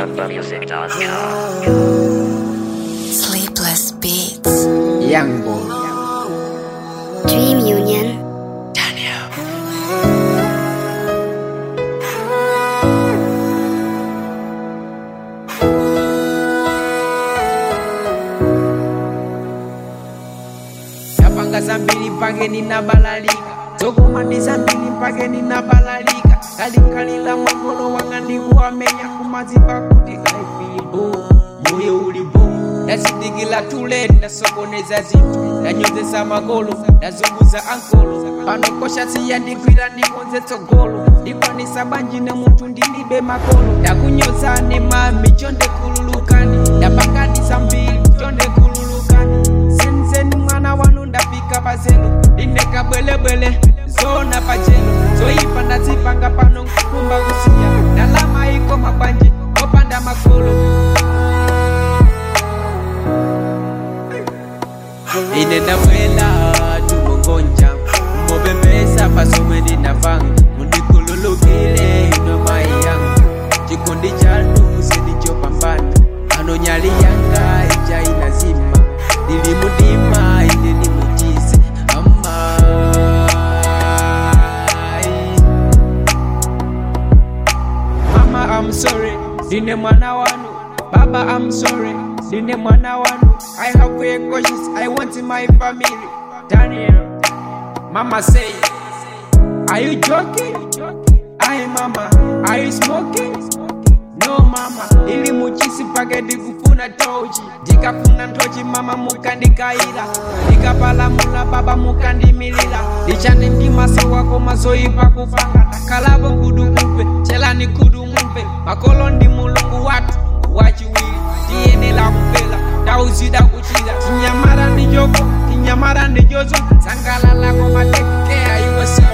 AlarmForMusic.com. Sleepless Beats. Young boy. Dream Union. Yapanga zambiri mpake ninabalalika zokumandi zambiri mpake ninabalalika kalinkalila mwagolo wanga ndikuwamenya kumazipa kuti laifibo moyo ulibo ndazidikila tule ndasokoneza zinthu ndanyozesa magolo ndazunguza ankolo pano kosha siyandigwira ndikonze tsogolo ndikwanisa banjine munthu ndilibe makolo ndakunyozane mami chonde kululukani ndapangadi zambiri chonde kululukani senzeni mwana wanu ndapika pazelo ndineka bwelebwele zona pachelo zoyipa ndazipanga pano nkukumba kusiya ndalama iko mabwanji opanda makolo ine ndabwela tumongonja mobembesa pasomwe ndinavanga mundikhululukile ino mayi yanga chikondi chanu sindichopambana ano nyali yanga ija inazima ndili mudima ine ndi muchisi amai Mama, I'm sorry, ndine mwana wanu. Baba, I'm sorry, ndine mwana wanu. I have very cautious, I want my family. Daniel, Mama say, Are you joking? Aye, Mama, are you smoking? No, Mama, ili muchisi pake ndikufuna tochi. Ndikafuna ntochi, Mama mukandikaila. Ndikapalamula, Baba mukandimilila. Ndichane ndi maso wako mazoipa kupanga. Takalavo nkudu mupe, chelani kudu mupe. Makolo ndi mulungu watu wachiwili. Tiyenela kupela, tauzida kuchila. Tinyamara ndi joko, tinyamara ndi jozo. Sangalala koma take care yourself.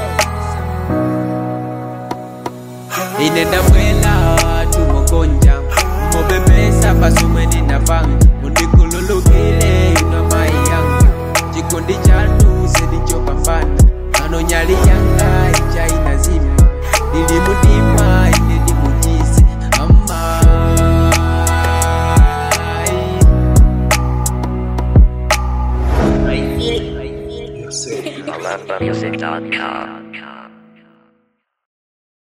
ine ndabwela tumogonja mobembesa pasomwe ndinavanga mundikhululukile ino mayi yanga chikondi chanu sindichopambana ano nyali yanga ija inazima ndili mudima ine ndi muchisi amai AlarmForMusic.com.